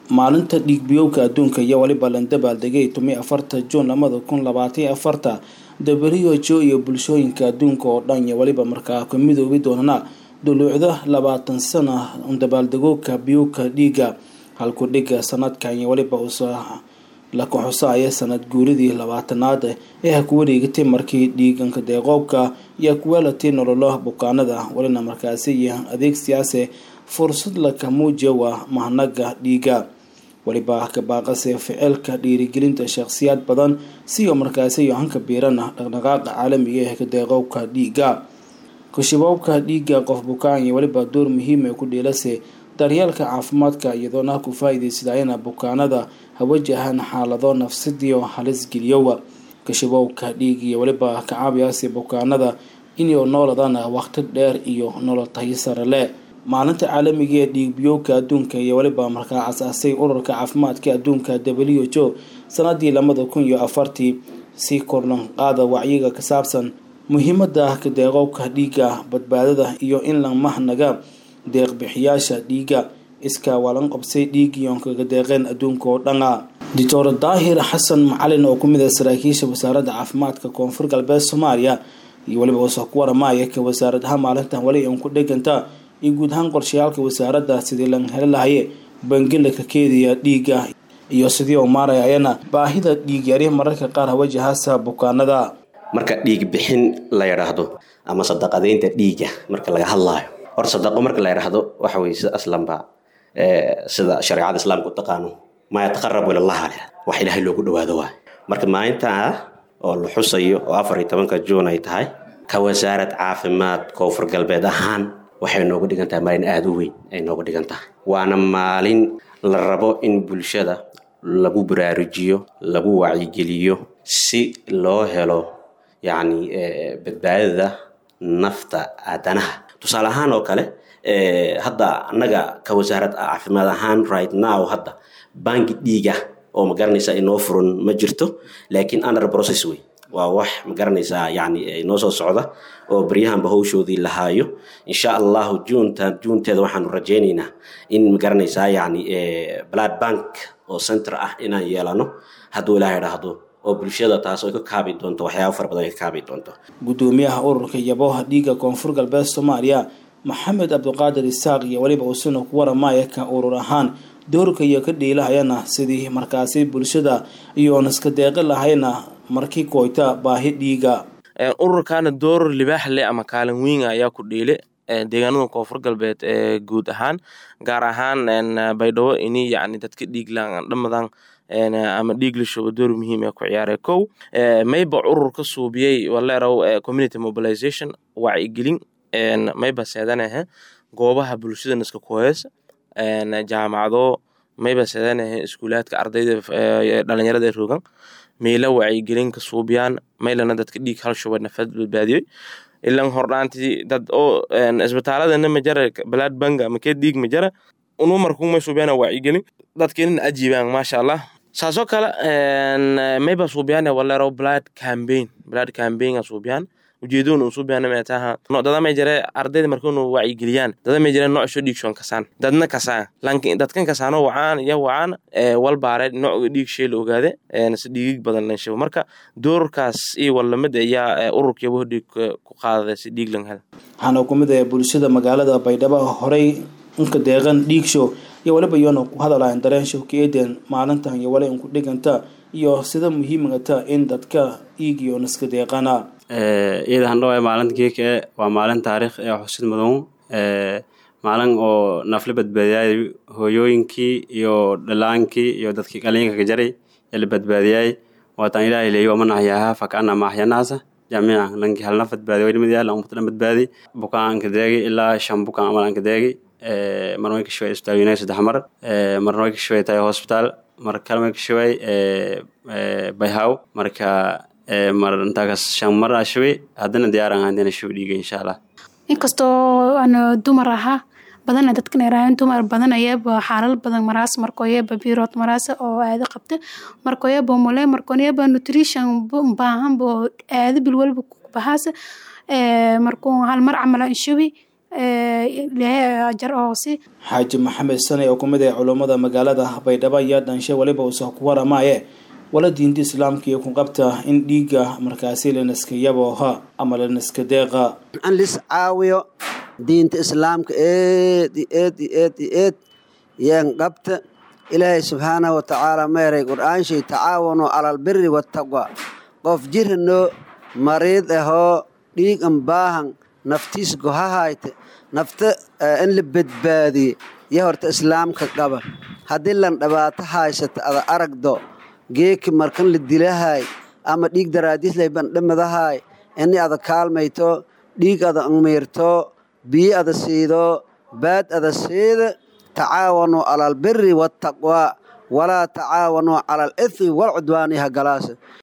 maalinta dhiigbiyowga adduunka iyo weliba landabaaldegay tumi afarta juun lamada kun labaatan iyo afarta who iyo bulshooyinka adduunka oo dhan iyo weliba markaa ka midoobi doonana duluucda labaatan sana dabaaldegooka biyowka dhiiga halku dhiga sanadkan iyo weliba la kaxusaya sanad guuridii labaatanaad ee ha ku wareegatay markii dhiiganka deeqoobka iyo kuweelatay nololo bukaanada welina markaasi iyo adeegsiyaase fursad laka muujiya waa mahnaga dhiiga weliba kabaaqase ficilka dhiirigelinta shakhsiyaad badan siyo markaasi iyo hanka biirana dhaqdhaqaaqa caalamiga ee kadeeqoobka dhiiga kashiboobka dhiiga qof bukaan iyo weliba door muhiim ee ku dheelase daryeelka caafimaadka iyadoona ku faa-iideysadayana bukaanada hawajahan xaalado nafsidiyo halis geliyowa kashiboobka dhiig iyo weliba kacaabiyaasi bukaanada inuu nooladana waqti dheer iyo nolol tayo sare leh maalinta caalamiga ee dhiigbiyowka adduunka iyo weliba markaa asaasay ururka caafimaadka adduunka w h o sanadii lamada kun iyo afartii si korlan qaada wacyiga ka saabsan muhiimada kadeeqoobka dhiiga badbaadada iyo in la mahnaga deeqbixiyaasha dhiiga iskaa waalan qabsay dhiigiyoon kaga deeqeen adduunka oo dhana doctor daahir xasan macalin oo kumid ah saraakiisha wasaaradda caafimaadka koonfur galbeed soomaaliya iyo weliba usoo ku waramaya ka wasaaradaha maalintan weli un ku dheganta iyo guud ahaan qorshayaalka wasaaradda sidii lan heli lahaye bangila ka keedaya dhiiga iyo sidii oo maaraya ayana baahida dhiigyari mararka qaar hawajahaasa bukaanada marka dhiig bixin la yidhaahdo ama sadaqadaynta dhiiga marka laga hadlaayo hor sadaqo marka la yidhaahdo waxa weye sida aslanba sida shareecada islaamka u taqaano maa yataqarabu ilallaha leh wax ilaahay loogu dhawaado waay marka maalinta oo la xusayo oo afar iyo tobanka juun ay tahay ka wasaarad caafimaad koonfur galbeed ahaan waxay noogu dhigan tahay maalin aada u weyn ay noogu dhigan tahay waana maalin la rabo in bulshada lagu baraarujiyo lagu wacyigeliyo si loo helo yacni badbaadada nafta aadanaha tusaale ahaan oo kale hadda annaga ka wasaarad caafimaad ahaan right now hadda bangi dhiiga oo magaranaysa inoo furan ma jirto laakiin under process wey waa wax magaranaysaa yani inoo soo socda oo baryahanba hawshoodii lahaayo insha allahu juunta juunteeda waxaanu rajaynaynaa in magaranaysaa yani blood bank oo center ah inaan yeelano hadduu ilaah idhaahdo oo bulshada taas ay ka kaabi doonto waxyaaba fara badan ay ka kaabi doonto gudoomiyaha ururka yaboha dhiiga koonfur galbeed soomaaliya maxamed cabdiqaadir isaaq iyo weliba usuna ku waramaya ka urur ahaan doorka iyo ka dhiilahayana sidii markaasi bulshada iyoon iska deeqi lahayna markii koyta baahi dhiiga ururkana door libaax leh ama kaalin weyn ayaa ku dhiile deegaanada koonfur galbeed ee guud ahaan gaar ahaan baydhabo ini yani dadka dhiiglaan dhamadan ama dhiig la shubo door muhiim ee ku ciyaare kow mayba ururka suubiyey waleerow community mobilization wacyigelin mayba seedanahe goobaha bulshada niska kuhees jaamacado mayba seedanahe iskuulaadka ardayda dhalinyarada ee rogan mayla wacyigelinka suubiyaan maylana dadka dhiig hal shuba nafad badbaadiyoy ilan hordhaantii dad oo isbitaaladana majara balaad banga makee dhiig majara unu markumay suubiyaan wacyigelin dadkeenina ajiibaan maasha allah saasoo kale mayba suubiyaan walero blood campaign blood campaign suubiyaan ujeedoon uu suubiyaan meetaha dada may jare ardayda markuunu wacyigeliyaan dada may jare nooc soo dhiigshoon kasaan dadna kasaan lankin dadkan kasaano wacaan iyo wacaan wal baare nooc dhiig shee la ogaade si dhiigig badan lan shabo marka doorkaas iyo wallamid ayaa ururkiiba dhiig ku qaadada si dhiig lan hel waxaana ku mid ah bulshada magaalada baydhabo horey inka deeqan dhiigshow iyo waliba iyoona ku hadalayan dareen showka eeden maalintan iyo wali inku dhiganta iyo sida muhiimagata in dadka dhiig iyoona iska deeqana iyada handhawaay maalinta geeka e waa maalin taariikh ee xusid mudan maalin oo nafla badbaadiyay hooyooyinkii iyo dhalaankii iyo dadkii qaliinka ka jaray ee la badbaadiyay waataan ilaahay leeyo waman axyaaha fakaana ma axyanaasa jamiican lankii halna badbaadi waynimadiyaa lan umutana badbaadi bukaan anka deegi ilaa shan bukaan amal anka deegi marna way ka shaway isbitaal united saddex mar marna way ka shaway tayo hospital mar kale way ka shaway bayhaw marka mar intaakaas shan mar aa shaway haddana diyaar aan hadina shaw dhiiga insha allah inkastoo aan dumar ahaa badana dadkan iraahan dumar badan ayaba xaalal badan maraas markoyaba birod maraas oo aado qabta markoyaba mule markoyaba nutrition baahan bo aado bil walba bahaas markuu hal mar camal inshawi ilaahay ajar hoosi xaaji maxamed sane oo kumid ah culummada magaalada baydhabo ayaa dhanshay waliba usa ku waramaaye wala diinta islaamka iyo ku qabta in dhiiga markaasi lanaska yabooha ama lanaska deeqa an lis caawiyo diinta islaamka eed i eed i eed i eed yeen qabta ilaahay subxaanahu watacaala meeray qur-aanshay tacaawanu cala albiri waataqwa qof jirano mariid ahoo dhiig an baahan naftiis gohahayte nafta in la badbaadiye yo horta islaamka qaba haddii lan dhibaato haysata ada aragdo geeki markan la dilahay ama dhiig daraadiislay bandhamadahay ini ada kaalmayto dhiig ada angmiirto biyo ada siido baad ada siida tacaawanuu cala albiri waataqwa walaa tacaawanuu cala alithmi walcudwaani hagalaasa